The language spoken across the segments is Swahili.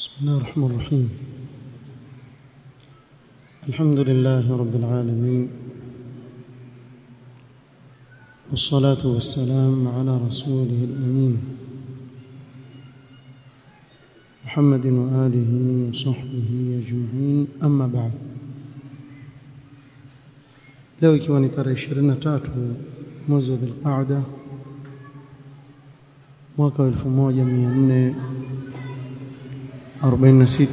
بسم الله الرحمن الرحيم الحمد لله رب العالمين والصلاة والسلام على رسوله الأمين محمد وآله وصحبه أجمعين أما بعد leo ikiwa ni tarehe 23 mwezi wa Dhulqaada mwaka wa 1446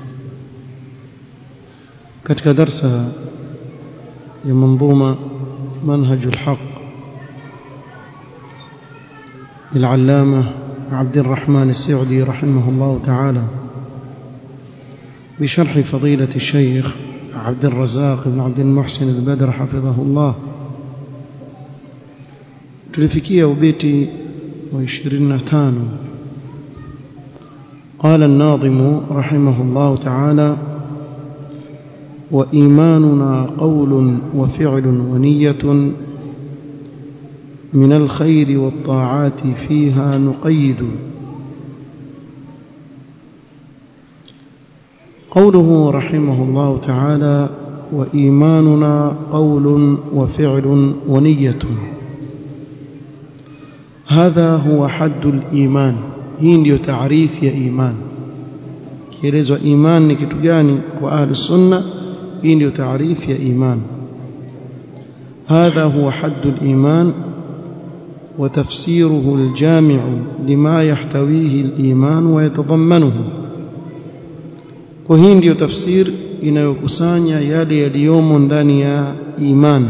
katika darsa ya manzuma منهج الحق للعلامة عبد الرحمن السعدي رحمه الله تعالى بشرح فضيلة الشيخ عبد الرزاق بن عبد المحسن البدر حفظه الله tulifikia ubeti wa 25 قال الناظم رحمه الله تعالى وإيماننا قول وفعل ونية من الخير والطاعات فيها نقيد قوله رحمه الله تعالى وإيماننا قول وفعل ونية هذا هو حد الإيمان hii ndio taarifu ya iman kielezwa iman ni kitu gani kwa ahli sunna hii ndio taarifu ya iman هذا هو حد الإيمان وتفسيره الجامع لما يحتويه الإيمان ويتضمنه وهي ndio tafsir inayokusanya yale yaliyomo ndani ya iman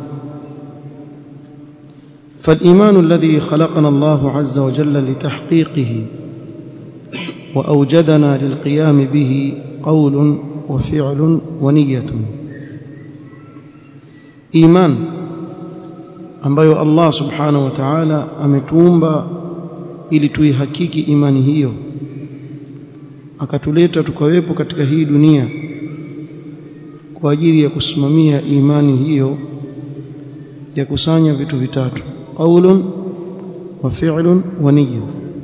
فالإيمان الذي خلقنا الله عز وجل لتحقيقه وأوجدنا للقيام به قول وفعل ونية إيمان ambayo Allah subhanahu wa ta'ala ametuumba ili tuihakiki imani hiyo akatuleta tukawepo katika hii dunia kwa ajili ya kusimamia imani hiyo ya kusanya vitu vitatu qaulun wa fi'lun wa niyya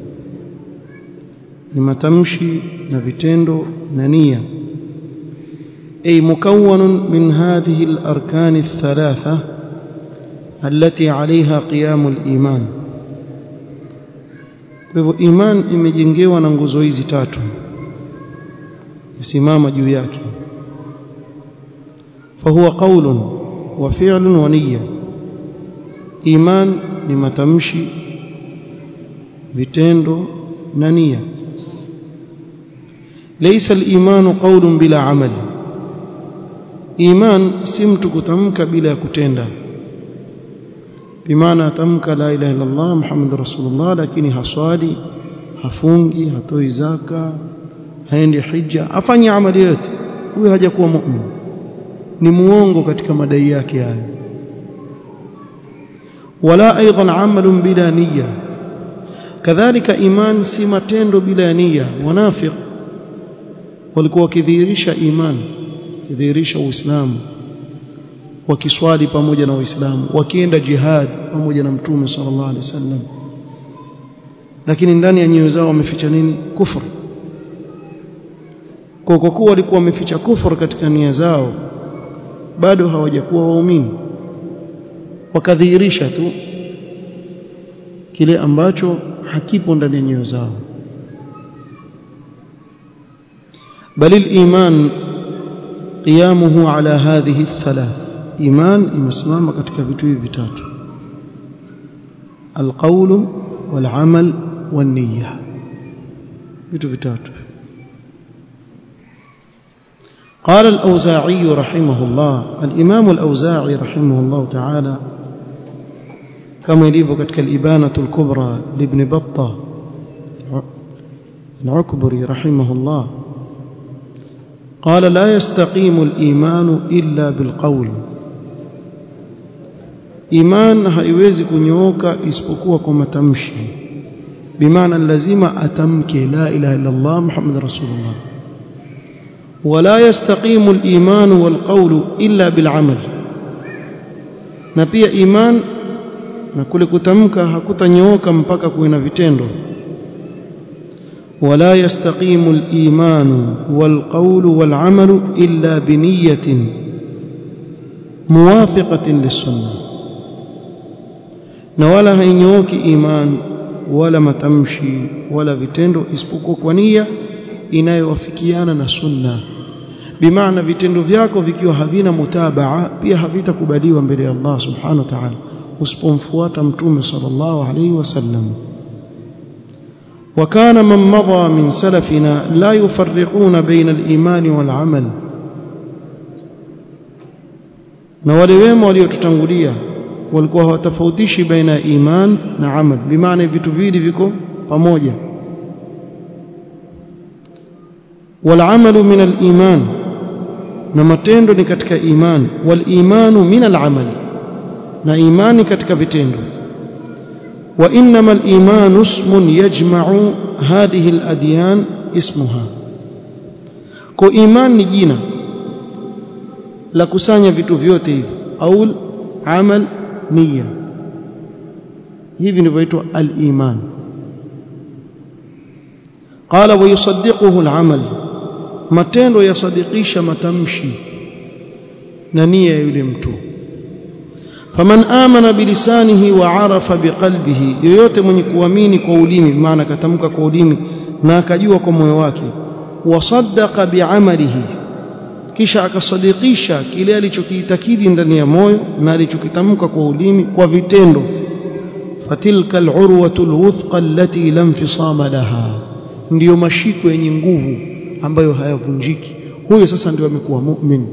ni matamshi na vitendo na nia ay mukawwanun min hadhihi al-arkan ath-thalatha التي عليها قيام الإيمان kwa hivyo iman imejengewa na nguzo hizi tatu isimama juu yake فهو قول وفعل ونيه iman ni matamshi vitendo na nia laysa al-iman qawlun bila amali iman si mtu kutamka bila ya kutenda bimaana atamka la ilaha illa Allah muhammadur rasulullah lakini haswali hafungi hatoi zaka haendi hija afanye amali yote huyo hajakuwa mu'min ni muongo katika madai yake hayo ولا ايضا عمل بلا نيه كذلك ايمان si matendo bila nia wanafiq walikuwa wakidhihirisha iman kidhihirisha uislamu wakiswali pamoja na waislamu wakienda jihad pamoja na mtume sallallahu alaihi wasallam lakini ndani ya nyoyo zao wameficha nini kufur kwa kuwa walikuwa wameficha kufur katika nia zao bado hawajakuwa waumini wakadhihirisha tu kile ambacho hakipo ndani ya nyoyo zao bali al-iman qiyamuhu ala hadhihi thalath iman imesimama katika vitu hivi vitatu alqawl walamal waniyya vitu vitatu قال الأوزاعي رحمه الله الإمام الأوزاعي رحمه الله تعالى كما يليف كتك الإبانة الكبرى لابن بطة العكبري رحمه الله قال لا يستقيم الإيمان إلا بالقول إيمان haiwezi kunyooka isipokuwa kwa matamshi bimaana lazima atamke la ilaha illa Allah Muhammad rasulullah ولا يستقيم الإيمان والقول إلا بالعمل na pia iman na kule kutamka hakutanyooka mpaka kuwe na vitendo ولا يستقيم الإيمان والقول والعمل إلا بنية موافقة للسنة نولا هينيوك إيمان ولا متمشي ولا vitendo isipokuwa kwa nia inayowafikiana na sunna bimaana vitendo vyako vikiwa havina mutabaa pia havitakubaliwa mbele ya Allah subhanahu wa ta'ala usipomfuata mtume sallallahu alayhi wasallam وكان من مضى من سلفنا لا يفرقون بين الإيمان والعمل na wale wema waliotutangulia walikuwa hawatofautishi baina ya iman na amal bimaana vitu viwili viko pamoja والعمل من الإيمان na matendo ni katika iman walimanu min alamal na imani katika vitendo وانما الايمان اسم يجمع هذه الاديان اسمها kwa iman ni jina la kusanya vitu vyote hivi au amal nia hivi ndivyoitwa al-iman qala wa yusaddiquhu al-amal matendo yasadikisha matamshi na nia ya yule mtu faman amana bilisanihi wa arafa biqalbihi yoyote mwenye kuamini kwa ulimi maana katamka kwa ulimi na akajua kwa moyo wake wasaddaqa biamalihi kisha akasadikisha kile alichokiitakidi ndani ya moyo na alichokitamka kwa ulimi kwa vitendo fatilka alurwatu alwuthqa allati lam fisama laha ndiyo mashiko yenye nguvu ambayo hayavunjiki huyo sasa ndio amekuwa mu'min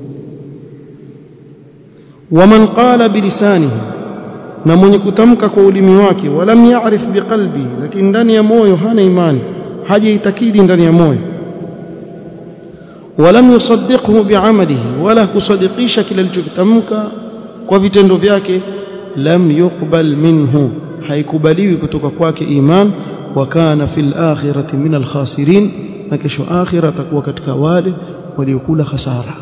waman qala bilisanihi na mwenye kutamka kwa ulimi wake walam ya'rif biqalbi lakini ndani ya moyo hana imani hajaitakidi ndani ya moyo walam yusaddiqhu bi'amalihi wala kusadikisha kile alichokitamka kwa vitendo vyake lam yuqbal minhu haikubaliwi kutoka kwake iman wa kana fil akhirati min al khasirin na kesho akhira atakuwa katika wale waliokula hasara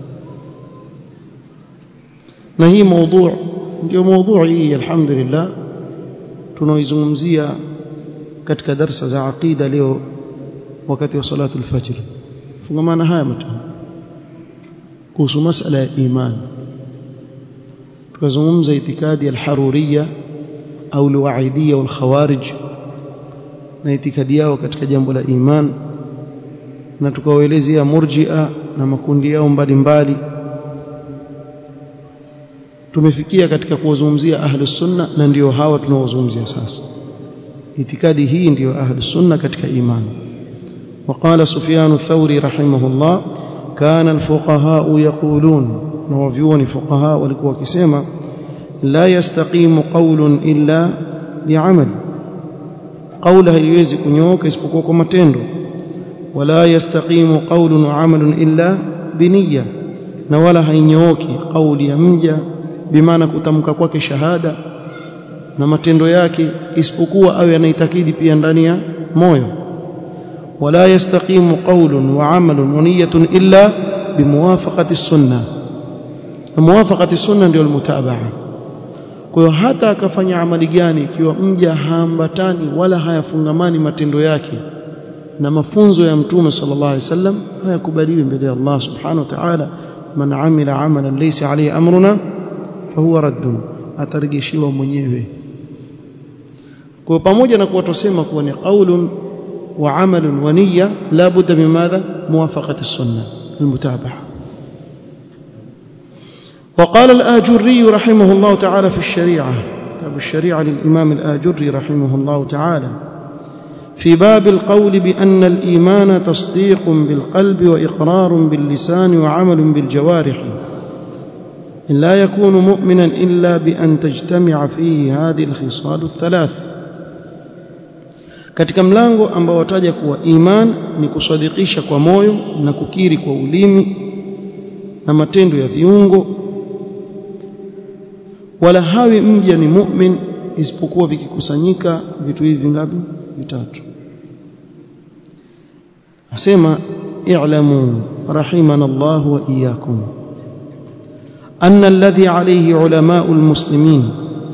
na hii mada ndio mada hii alhamdulillah tunaoizungumzia katika darsa za aqida leo wakati wa salatu al-fajr fungamana haya matano kuhusu masala ya iman tukazungumza itikadi al-haruriyya au al-wa'idiyya wal-khawarij na itikadi yao katika jambo la iman na tukawaelezea murji'a na makundi yao mbalimbali tumefikia katika kuwazungumzia ahlus sunna na ndio hawa tunaozungumzia sasa itikadi hii ndio ahlus sunna katika imani وقال سفيان الثوري رحمه الله كان الفقهاء يقولون نوفيون فقهاء walikuwa wakisema la yastaqimu qawlun illa bi'amal qawla haiwezi kunyooka isipokuwa kwa matendo wala yastaqimu qawlun wa 'amalun illa biniyya na wala hainyooki kauli ya mja bimaana kutamka kwake shahada na matendo yake isipokuwa awe anaitakidi pia ndani ya moyo wala yastaqimu qawlun wa 'amalun wa niyyatun illa bimuwafaqati sunnah na muwafaqati sunna ndio almutabaa kwa hiyo hata akafanya amali gani ikiwa mja haambatani wala hayafungamani matendo yake na mafunzo ya mtume sallallahu alaihi wasallam hayakubaliwi mbele ya Allah subhanahu wa ta'ala man amila amalan laysa alayhi amruna fahuwa raddun atarejeshiwa mwenyewe kwa pamoja na kuwa tusema kuwa ni qaulun wa amalun wa niyya la budda min madha muwafaqati sunna almutabaa وقال الآجري رحمه الله تعالى في الشريعة كتاب الشريعة للإمام الآجري رحمه الله تعالى في باب القول بأن الإيمان تصديق بالقلب وإقرار باللسان وعمل بالجوارح لا يكون مؤمنا إلا بأن تجتمع فيه هذه الخصال الثلاث katika mlango ambao wataja kuwa iman ni kusadikisha kwa moyo na kukiri kwa ulimi na matendo ya viungo wala hawi mja ni mu'min isipokuwa vikikusanyika vitu hivi vingapi vitatu asema i'lamu rahimana Allah wa iyyakum anna alladhi alayhi ulama'u almuslimin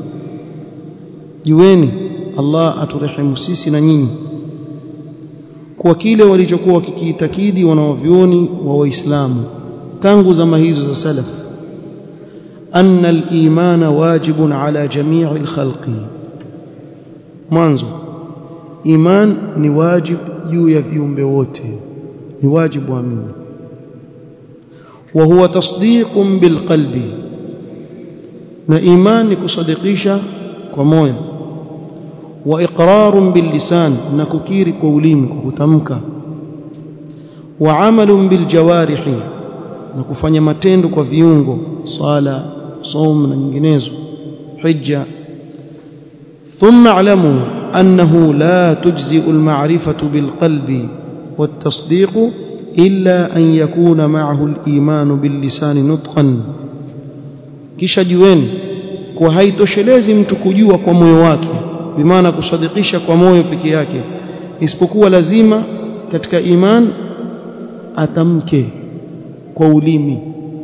jueni Allah aturehemu sisi na nyinyi kwa kile walichokuwa wakikiitakidi wanaovyoni wa waislamu tangu zama hizo za salaf anna al-iman wajibun ala jami'i al-khalqi mwanzo iman ni wajib juu ya viumbe wote ni wajibu amini wa huwa tasdiqun bilqalbi na iman ni kusadikisha kwa moyo wa iqrarun billisan na kukiri kwa ulimi kwa kutamka wa amalun biljawarihi na kufanya matendo kwa viungo sala saum na nyinginezo hija thumma alamu annahu la tujzi'u alma'rifatu bilqalbi والتصديق إلا أن يكون معه الإيمان باللسان نطقا kisha jueni kwa haitoshelezi mtu kujua kwa moyo wake bimaana kusadikisha kwa moyo peke yake isipokuwa lazima katika iman atamke kwa ulimi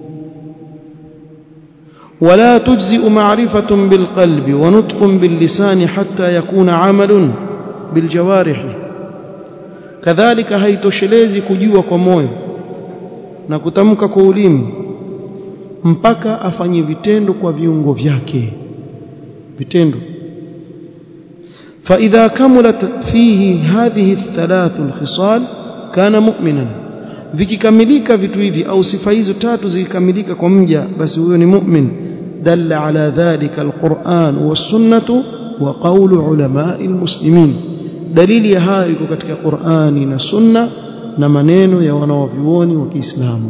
ولا تجزئ معرفة بالقلب ونطق باللسان حتى يكون عمل بالجوارح كذلك haitoshelezi kujua kwa moyo na kutamka kwa ulimi mpaka afanye vitendo kwa viungo vyake vitendo فإذا كملت فيه هذه الثلاث الخصال كان مؤمنا vikikamilika vitu hivi au sifa hizo tatu zikikamilika kwa mja basi huyo ni mu'min dalla ala dhalika alquran was-sunnah wa qawlu ulama'il muslimin dalili ya hayo iko katika Qur'ani na Sunna na maneno ya wanawavyuoni wa Kiislamu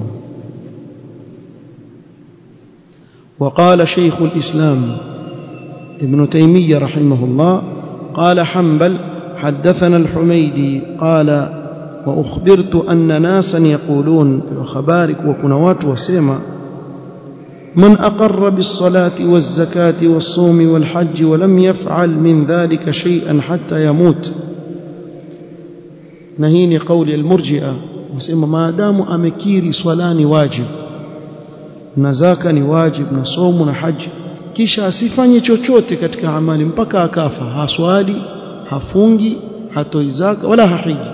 وقال شيخ الإسلام ابن تيمية رحمه الله قال حنبل حدثنا الحميدي قال وأخبرت أن ناسا يقولون بخبارك وكنوات وسيما من أقر بالصلاة والزكاة والصوم والحج ولم يفعل من ذلك شيئا حتى يموت نهيني قول المرجئة وسيما ما دام أمكيري صلاني واجب نزاك ni wajib na somu na haji kisha asifanye chochote katika amali mpaka akafa haswali hafungi hatoi zaka wala hahiji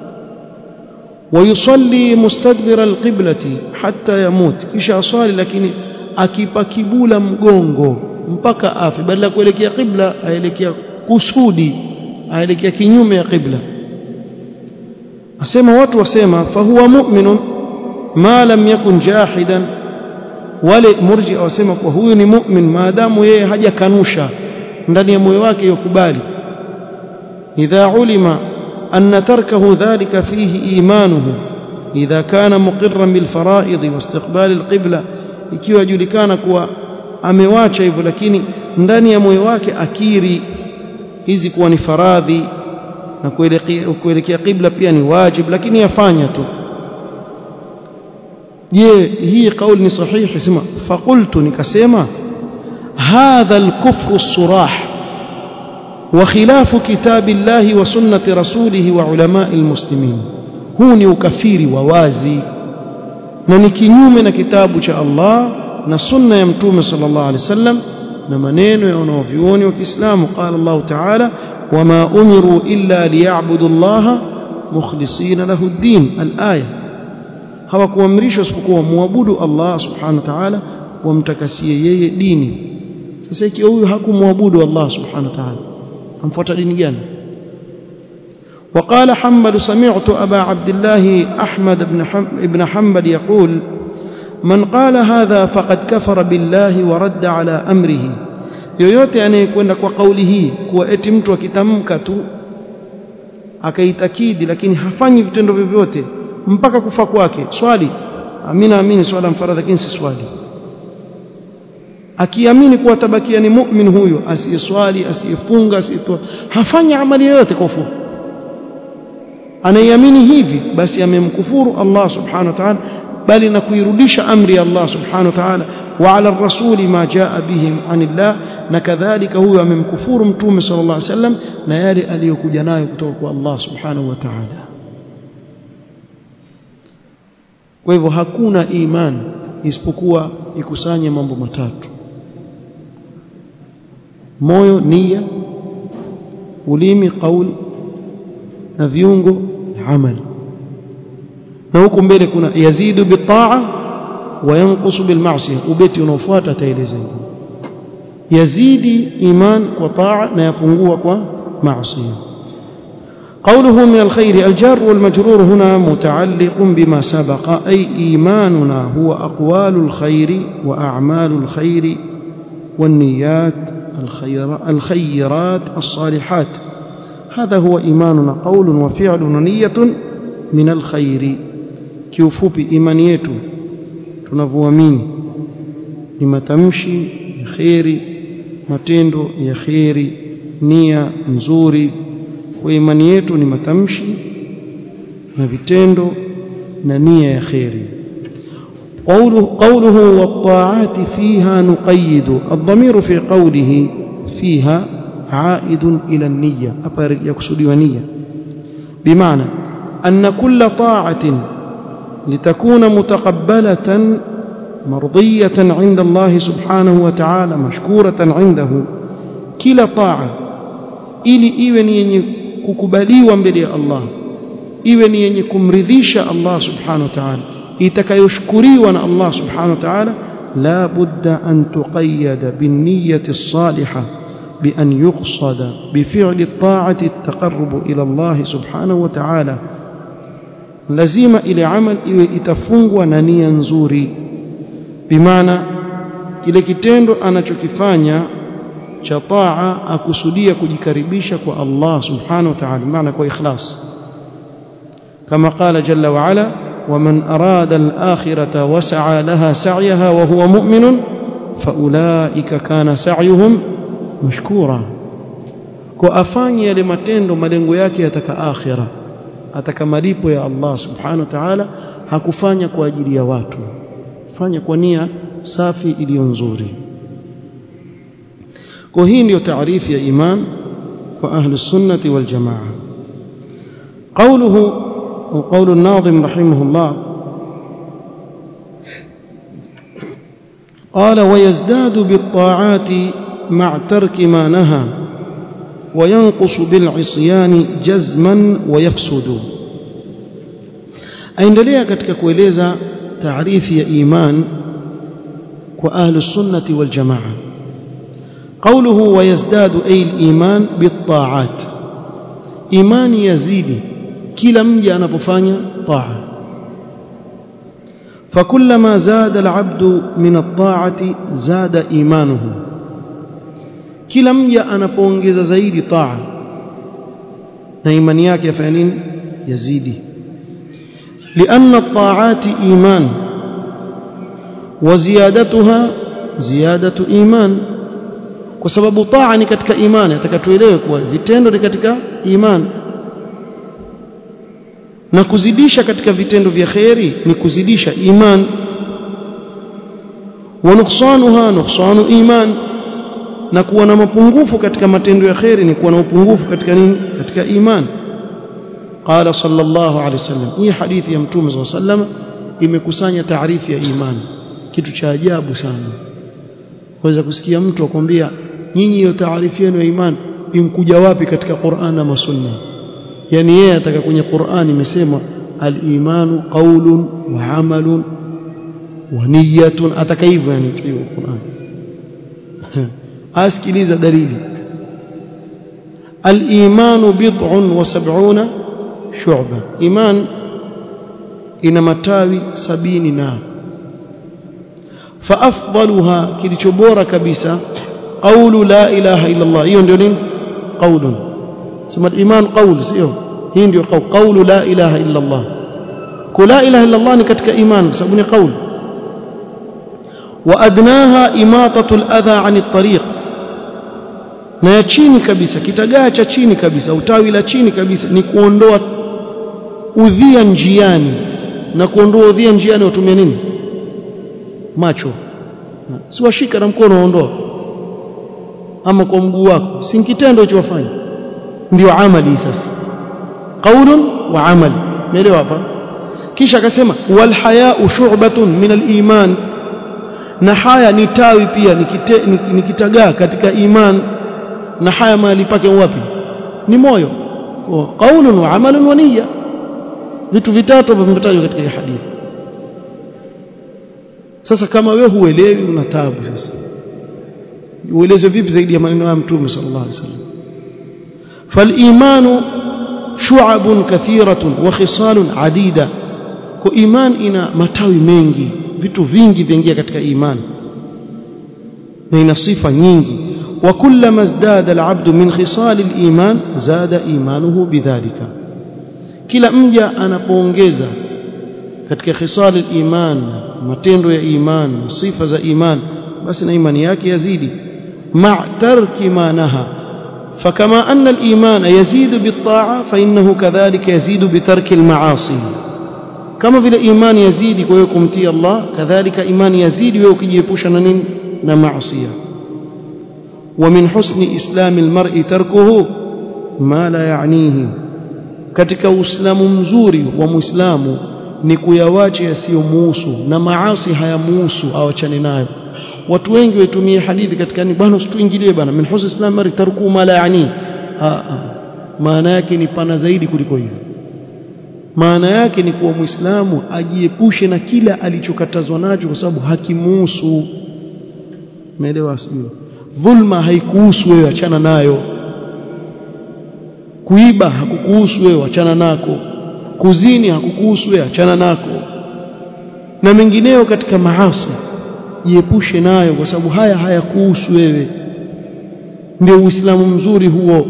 ويصلي مستدبر القبلة حتى يموت kisha aswali lakini akipa kibula mgongo mpaka afi badala kuelekea qibla aelekea kusudi aelekea kinyume ya qibla asema watu wasema fahuwa mu'minun ma lam yakun jahidan wale murji wasema kwa huyu ni mu'min maadamu yeye hajakanusha ndani ya moyo wake yokubali idha ulima أن تركه ذلك فيه إيمانه إذا كان مقرا بالفرائض واستقبال القبلة ikiwa julikana kuwa amewacha hivyo lakini ndani ya moyo wake akiri hizi kuwa ni faradhi na kuelekea qibla pia ni wajib lakini yafanya tu je hii kauli ni sahihi sema faqultu nikasema hadha al-kufru as-surah وخلاف كتاب الله وسنة رسوله وعلماء المسلمين huu ni ukafiri wa wazi na ni kinyume na kitabu cha Allah na sunna ya mtume sallallahu alaihi wasallam na maneno ya wanavyuoni wa Kiislamu qala Allah ta'ala wama umiru illa liya'budu Allah mukhlisina lahu ad-din al-aya hawakuamrishwa isipokuwa muabudu Allah subhanahu wa ta'ala wamtakasie yeye dini sasa ikiwa huyu hakumwabudu Allah subhanahu wa ta'ala amfuata dini gani وقال حنبل سمعت أبا عبد الله أحمد بن, بن حنبل يقول من قال هذا فقد كفر بالله ورد على أمره yoyote anayekwenda kwa kauli hii kuwa eti mtu akitamka tu akaitakidi lakini hafanyi vitendo vyovyote mpaka kufa kwake swali amina amini swala mfaradhi lakini si swali akiamini kuwa tabakia ni mu'min huyo asiyeswali asiyefunga asiyetoa hafanya amali yoyote kwa ufupi anaiamini hivi basi amemkufuru Allah subhanahu wa ta'ala bali na kuirudisha amri ya Allah subhanahu wa ta'ala wa ala rasuli ma jaa bihi anillah na kadhalika huyo amemkufuru mtume sallallahu alaihi wasallam na yale aliyokuja nayo kutoka kwa Allah subhanahu wa ta'ala kwa hivyo hakuna imani isipokuwa ikusanye mambo matatu moyo nia ulimi qaul na viungo amal na huku mbele kuna yazidu bitaa wa yanqusu bilma'siyah ubeti unaofuata ataeleza yazidi iman kwa taa na yapungua kwa maasiya قوله من الخير الجار والمجرور هنا متعلق بما سبق أي إيماننا هو أقوال الخير وأعمال الخير والنيات الخير الخيرات الصالحات هذا هو إيماننا قول وفعل ونية من الخير kiufupi imani yetu tunavyoamini ni matamshi ya kheri matendo ya kheri nia nzuri kwa imani yetu ni matamshi na vitendo na nia ya kheri قوله, قوله والطاعات فيها نقيد الضمير في قوله فيها عائد إلى النية أبا يقصد ونية بمعنى أن كل طاعة لتكون متقبلة مرضية عند الله سبحانه وتعالى مشكورة عنده كلا طاعة ili iwe ni yenye kukubaliwa mbele ya Allah iwe ni yenye kumridhisha Allah subhanahu wa ta'ala itakayoshukuriwa na Allah subhanahu wa ta'ala la budda an tuqayyada bin niyyati as-salihah bi an yuqsada bi fi'li at-ta'ati at-taqarrub ila Allah subhanahu wa ta'ala lazima ile amal iwe itafungwa na nia nzuri bimaana kile kitendo anachokifanya cha taa akusudia kujikaribisha kwa Allah subhanahu wa ta'ala maana kwa ikhlas kama qala jalla wa ala ومن أراد الآخرة وسعى لها سعيها وهو مؤمن فأولئك كان سعيهم مشكورا كأفاني yale matendo malengo yake yataka akhira ataka malipo ya Allah subhanahu wa ta'ala hakufanya kwa ajili ya watu fanya kwa nia safi iliyo nzuri kwa hii ndio taarifu ya iman kwa ahli sunnati wal jamaa قوله وقول الناظم رحمه الله قال ويزداد بالطاعات مع ترك ما نهى وينقص بالعصيان جزما ويفسد aendelea katika kueleza taarifu ya iman kwa ahlu sunnati wal jamaa قوله ويزداد أي الإيمان بالطاعات إيمان يزيد كلا مجا أنapofanya طاعة فكلما زاد العبد من الطاعة زاد إيمانه kila mja anapoongeza zaidi taa na imani yake yafanya nini yazidi لأن الطاعات إيمان وزيادتها زيادة إيمان kwa sababu taa ni katika imani atakatuelewe kuwa vitendo ni katika imani na kuzidisha katika vitendo vya kheri ni kuzidisha iman wa nuqsanuha nuqsanu iman na kuwa na mapungufu katika matendo ya kheri ni kuwa na upungufu katika nini katika iman qala sallallahu alaihi wasallam hii hadithi ya mtume sallallahu alaihi wasallam imekusanya taarifu ya iman kitu cha ajabu sana waweza kusikia mtu akwambia nyinyi hiyo taarifu yenu ya iman imkuja wapi katika Qur'an na Sunna yani yeye ataka kwenye Qur'an imesema al-imanu qawlun wa amalun wa niyyatun ataka hivyo yani hiyo Qur'an asikiliza dalili al-imanu bid'un wa sab'una shu'ba iman ina matawi sabini na فافضلها kilicho bora kabisa qawlu la ilaha illa Allah hiyo ndio nini qawlun sema iman qawl sio hii ndio qawlu la ilaha illa Allah ku la ilaha illa Allah ni katika iman kwa sababu ni qawl wa adnaha imatatu al-adha 'an at-tariq na ya chini kabisa kitagaa cha chini kabisa utawi la chini kabisa ni kuondoa udhia njiani na kuondoa udhia njiani watumia nini macho si washika na mkono waondoa ama kwa mguu wako si kitendo hicho wafanya ndio amali sasa qaulun wa amal umeelewa hapa kisha akasema wal haya'u shu'batun min al iman na haya ni tawi pia ni kitagaa katika iman na haya mahali pake wapi ni moyo qaulun wa amalun wa niyya vitu vitatu vimetajwa katika hii hadithi sasa kama wewe huelewi una taabu sasa ueleze vipi zaidi ya maneno ya mtume sallallahu alaihi wasallam فالايمان شعب كثيره وخصال عديده kwa iman ina matawi mengi vitu vingi vingia katika iman na ina sifa nyingi وكلما ازداد العبد من خصال الايمان زاد ايمانه بذلك kila mja anapoongeza katika khisal al-iman matendo ya iman sifa za iman basi na imani yake yazidi مع ترك ما نهى فكما أن الإيمان يزيد بالطاعة فإنه كذلك يزيد بترك المعاصي كما في الإيمان يزيد ويكم تي الله كذلك إيمان يزيد ويكم يبوش معصية ومن حسن إسلام المرء تركه ما لا يعنيه katika uislamu mzuri wa muislamu ni kuyawacha yasiyomuhusu na maasi hayamuhusu awachane nayo watu wengi waitumie hadithi katika ni bwana usituingilie bwana min husn islam mari tarku ma la yani maana yake ni pana zaidi kuliko hivyo maana yake ni kuwa muislamu ajiepushe na kila alichokatazwa nacho kwa sababu hakimuhusu umeelewa sio dhulma haikuhusu wewe achana nayo kuiba hakukuhusu wewe achana nako kuzini hakukuhusu wewe achana nako na mengineyo katika maasi jiepushe nayo kwa sababu haya hayakuhusu wewe ndio uislamu mzuri huo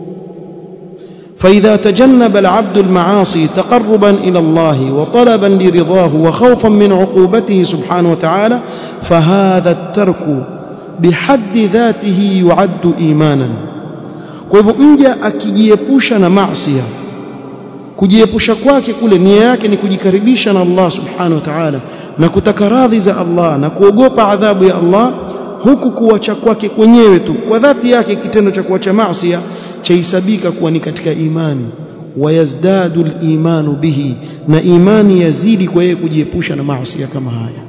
فإذا تجنب العبد المعاصي تقربا إلى الله وطلبا لرضاه وخوفا من عقوبته سبحانه وتعالى فهذا الترك بحد ذاته يعد إيمانا kwa hivyo mja akijiepusha na maasi kujiepusha kwake kule nia yake ni kujikaribisha na Allah subhanahu wa ta'ala na kutaka radhi za Allah na kuogopa adhabu ya Allah huku kuacha kwake kwenyewe tu kwa dhati yake kitendo cha kuacha maasi chahisabika kuwa ni katika imani wayazdadu al-imanu bihi na imani yazidi kwa yeye kujiepusha na maasi kama haya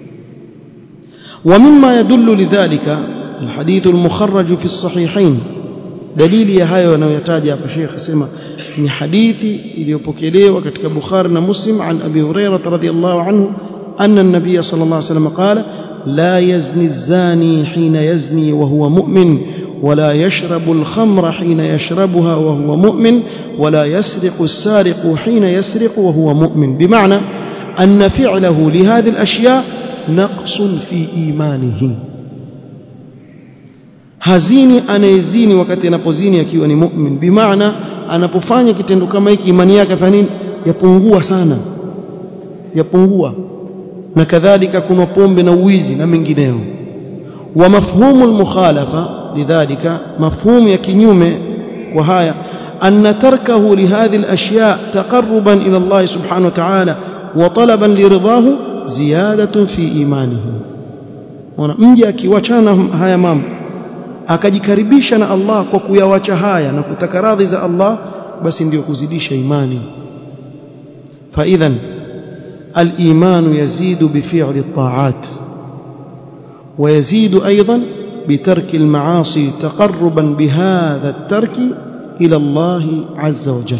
ومما يدل لذلك الحديث المخرج في الصحيحين dalili ya hayo anayoyataja hapa Sheikh asema ni hadithi iliyopokelewa katika Bukhari na Muslim an Abi Hurairah radhiyallahu anhu anna an-nabiy sallallahu alayhi wasallam qala la yazni az-zani hina yazni wa huwa mu'min ولا يشرب الخمر حين يشربها وهو مؤمن ولا يسرق السارق حين يسرق وهو مؤمن بمعنى أن فعله لهذه الأشياء نقص في إيمانه hazini anayezini wakati anapozini akiwa ni mu'min bimaana anapofanya kitendo kama hiki imani yake fanya nini yapungua sana yapungua na kadhalika kuna pombe na uwizi na mengineo wa mafhumu almukhalafa lidhalika mafhumu ya kinyume kwa haya أن تركه لهذه الأشياء تقربا إلى الله سبحانه وتعالى وطلبا لرضاه زيادة في إيمانه mji akiwachana haya mambo akajikaribisha na Allah kwa kuyawacha haya na kutaka radhi za Allah basi ndio kuzidisha imani فاذا الايمان يزيد بفعل الطاعات ويزيد ايضا بترك المعاصي تقربا بهذا الترك الى الله عز وجل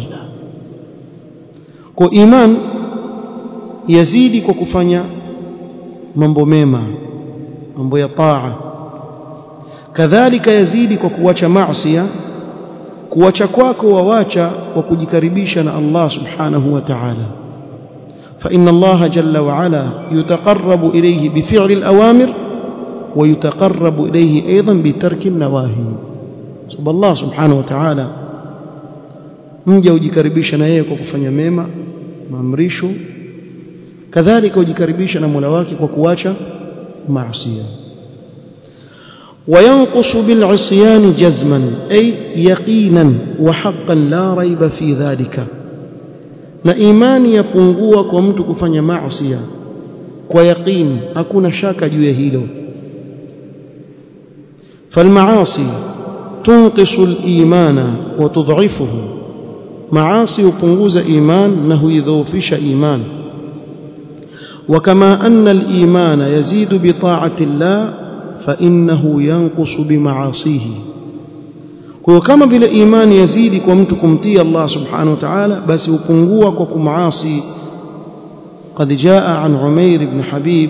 kwa iman yazidi kwa kufanya mambo mema mambo ya taa kadhalika yazidi kwa kuacha maasiya kuacha kwako wawacha kwa kujikaribisha na Allah subhanahu wa ta'ala فإن الله جل وعلا يتقرب إليه بفعل الأوامر ويتقرب إليه أيضا بترك النواهي سبحان الله سبحانه وتعالى mja ujikaribisha na yeye kwa kufanya mema maamrisho kadhalika ujikaribisha na Mola wake kwa kuacha maasi وينقص بالعصيان جزما أي يقينا وحقا لا ريب في ذلك na imani yapungua kwa mtu kufanya maasi kwa yaqini hakuna shaka juu ya hilo فالمعاصي تنقص الإيمان وتضعفه معاصي يpunguza إيمان na huidhoofisha إيمان وكما أن الإيمان يزيد بطاعة الله فإنه ينقص بمعاصيه kwa hiyo kama vile imani yazidi kwa mtu kumtii Allah subhanahu wa ta'ala basi hupungua kwa kumaasi قد جاء عن عمير بن حبيب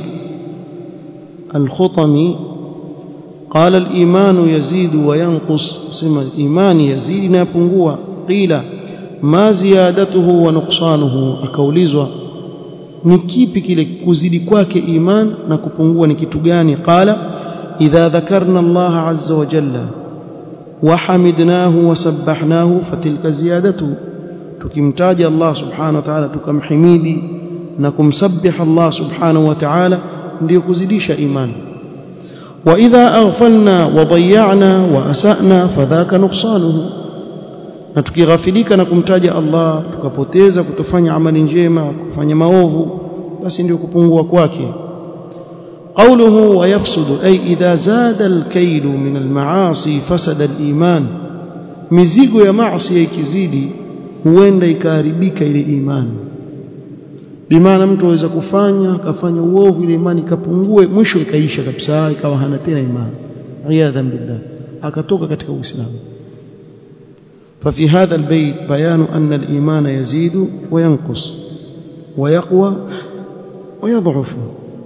الخطمي قال الإيمان يزيد وينقص سمى الإيمان يزيد نيبungua قيل ما زيادته ونقصانه akaulizwa ni kipi kile kuzidi kwake iman na kupungua ni kitu gani qala idha dhakarna Allah azza wa jalla وحمدناه وسبحناه فتلك زيادته tukimtaja Allah subhanahu wa ta'ala tukamhimidi na kumsabbih Allah subhanahu wa ta'ala ndio kuzidisha imani wa idha aghfalna wa dayya'na wa asa'na fadhaka nuqsanuhu na tukighafilika na kumtaja Allah tukapoteza kutofanya amali njema kufanya maovu basi ndio kupungua kwake قوله ويفسد أي إذا زاد الكيل من المعاصي فسد الإيمان mizigo ya maasi ikizidi huenda ikaharibika ile imani bimaana mtu aweza kufanya akafanya uovu ile imani ikapungue mwisho ikaisha kabisa ikawa hana tena imani iyadhan billah akatoka katika uislamu ففي هذا البيت بيان أن الإيمان يزيد وينقص ويقوى ويضعف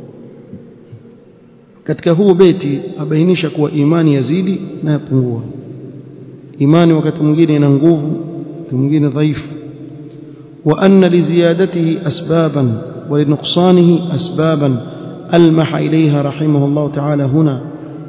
katika huu beti abainisha kuwa imani yazidi na yapungua imani wakati mwingine ina nguvu wakati mwingine dhaifu wa anna liziyadatihi asbaban wa linuqsanihi asbaban almaha ilayha rahimahullah ta'ala huna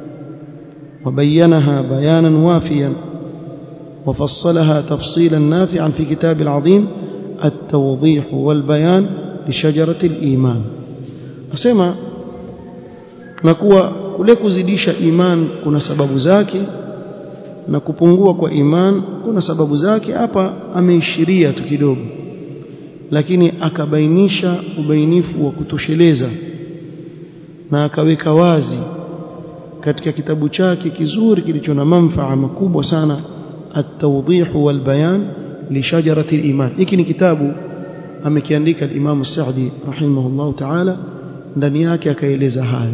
وبينها بيانا وافيا وفصلها تفصيلا نافعا في كتاب العظيم التوضيح والبيان لشجرة الإيمان أسمع na kuwa kule kuzidisha iman kuna sababu zake na kupungua kwa iman kuna sababu zake hapa ameishiria tu kidogo lakini akabainisha ubainifu wa kutosheleza na akaweka wazi katika kitabu chake kizuri kilicho na manfaa makubwa sana at-tawdih wal bayan li shajarati al-iman hiki ni kitabu amekiandika al-Imam Sa'di rahimahullah ta'ala ndani yake akaeleza hayo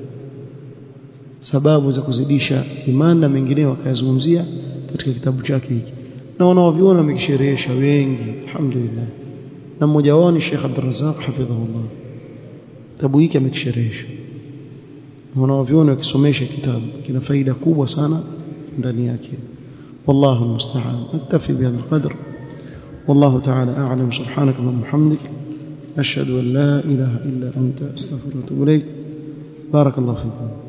sababu za kuzidisha imani na mengineo akayazungumzia katika kitabu chake hiki na wanaoviona wamekisherehesha wengi alhamdulillah na mmoja wao ni Sheikh Abdul Razzaq hafidhahullah kitabu hiki amekisherehesha wanaoviona wakisomesha kitabu kina faida kubwa sana ndani yake والله المستعان نكتفي بهذا القدر والله تعالى أعلم سبحانك اللهم وبحمدك أشهد أن لا إله إلا أنت أستغفرك وأتوب إليك بارك الله فيكم